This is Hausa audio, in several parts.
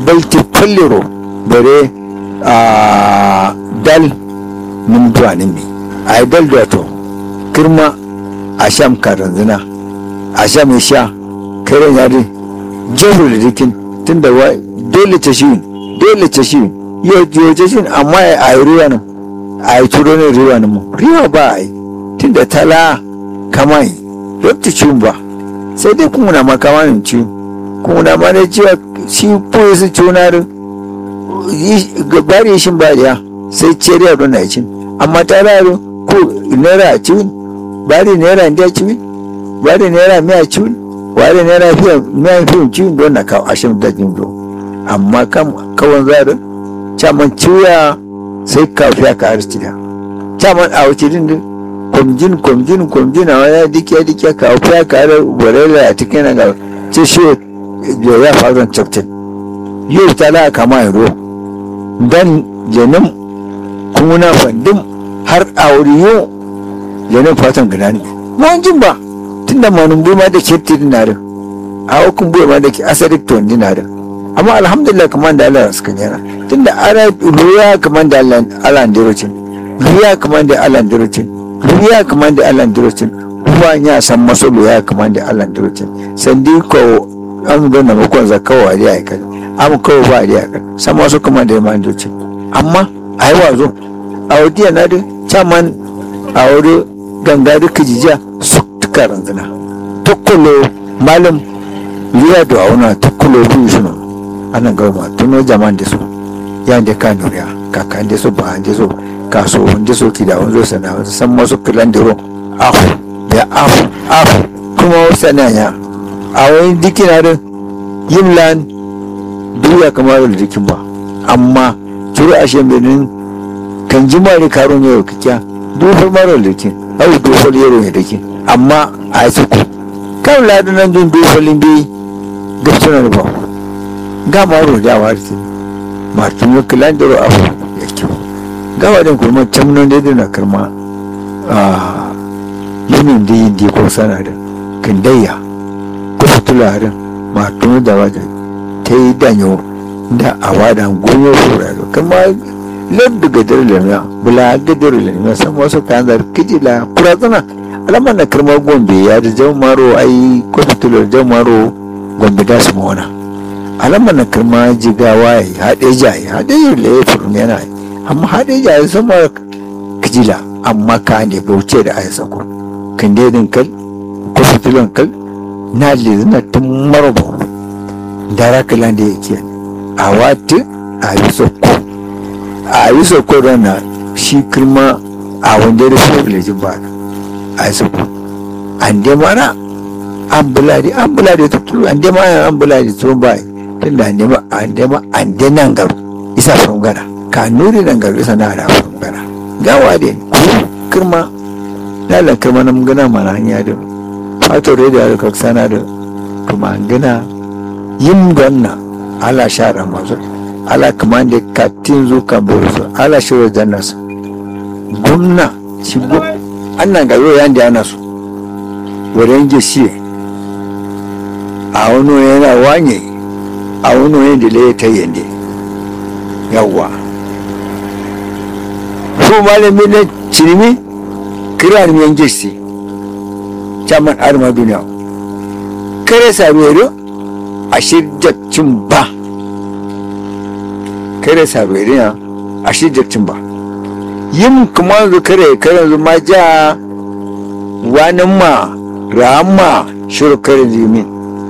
balti fallero bare a dal nim duwa ne a yi dal duwa to kirma a sham karanzina a sham ya sha karen yari jehru da dikin tun da wa dole ta shi dole ta shi yau ta shi amma a yi ruwa nan a yi turo ne ruwa nan mu riwa ba a yi tun da tala kama yi rabta ciwon ba sai dai kuma na makama ne ciwo kuma na ma ne cewa shi koyi su ciwo na bari shin ba da sai ciyar yaro na cin amma ta raro ko naira a ciwon bari naira ndiya ciwon bari naira miya ciwon wari naira fiye miya fiye ciwon don na kawo ashirin da jin do amma kawan zarin caman ciwya sai ka fiya ka arziki da caman a wuce din din kwamjin kwamjin kwamjin a wani dikiya dikiya ka fiya ka arziki borela a cikin na ga ce shi ya faru captain yau ta la kama yaro dan janin kuna fandin har aure yau janin fatan gida ne mun jin ba tunda manun bai ma da ke tirin na da a hukun bai ma da ke asarik to wani da amma alhamdulillah kamar da Allah suka yana tunda ara ruya kamar da Allah dirocin ruya kamar da Allah dirocin ruya kamar da Allah dirocin kuma ya san maso ruya kamar da Allah dirocin sandi ko an ga na makon zakawa da ya kai am kawo ba da ya kai san maso kamar da man dirocin amma ai wazo a wadiya na da chaman a wuri ganga da kijiya su tuka ranzana tukkulo malam liya da auna tukkulo biyu suna ana gama tuno jaman da su ya da ka nuriya kaka da su ba da su kaso wanda su ki da wanzo sana san masu kilan da ro afu da afu afu kuma wasa na ya a wani dikina da yin lan duya kamar da dikin ba amma turu a shembenin kan ji mari karon yau kikiya dufar mara da dikin au dufar yaro ya dikin amma a yi ku kan ladunan dun dufalin bi gafsuna da ba ga maro da warti martin yo kilan da afu ya kyau ga wadan kuma tamnon da na karma a yunin da yin di ko sana da kindayya ko fitula da martin da wajen ta yi danyo da a wadan gonyo fura da kuma ladda gadar lamya bula gadar lamya san wasu kayan da kijila kurazana alamar na karma gombe ya da jan maro ai ko fitilar jan maro gombe da su mawana alamar na karma jigawa ya haɗe jaye haɗe yi da ya furum yana yi amma haɗe jaye sun mara kijila amma ka ne bauce da ayi sako kan dedin kal ko fitilan kal na lezina tun marabo dara kalan da yake a wati a yi soko a yi soko don na shi kirma a wanda da privilege ba a yi soko an de mana an buladi an buladi tuturu an de mana an buladi tun ba tun da an de an de an de nan garu isa from gana ka nuri nan garu isa na da from gana gawa de ku kirma lalan kirma nan gana mana hanya da fato da da kaksana da kuma gana yin gwanna ala shara masu ala kaman da katin zo ka buru ala shiro janna su gwamna shi gwamna annan ga yau yanda ana su wurin gesiye a wani yana wanye a wani wani da laye ta yande yawwa ko malami na cinimi kira ni yan gesi caman arma duniya kare sabiyo a shirjacin ba kare sabiyo ya a shirjacin ba yin kuma zu kare kare zu ma ja wani ma rama shiru kare zimin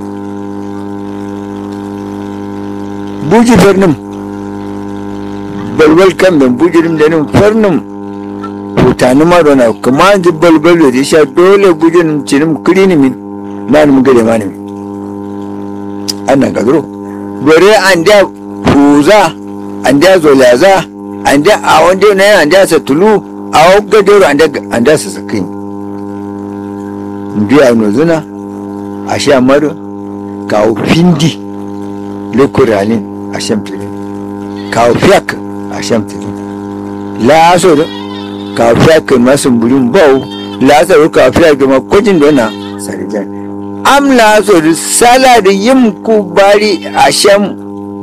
buji birnin balbal kan ben bujirim da nin farnin hutani ma dona kuma ji balbal da sha dole bujirim cinim kirini min na nim gade ma ne annan gagro gore an da fuza an da zolaza an da a wanda na an da sa tulu a wagga doro an da an da sa sakin biya no zuna a sha maro kawo findi lekuralin a shamtiri kawo fiyak a shamtiri la aso da kawo fiyak masu burin bau la aso kawo fiyak da makwajin dona sarijan am la aso da sala da yin ku bari a sham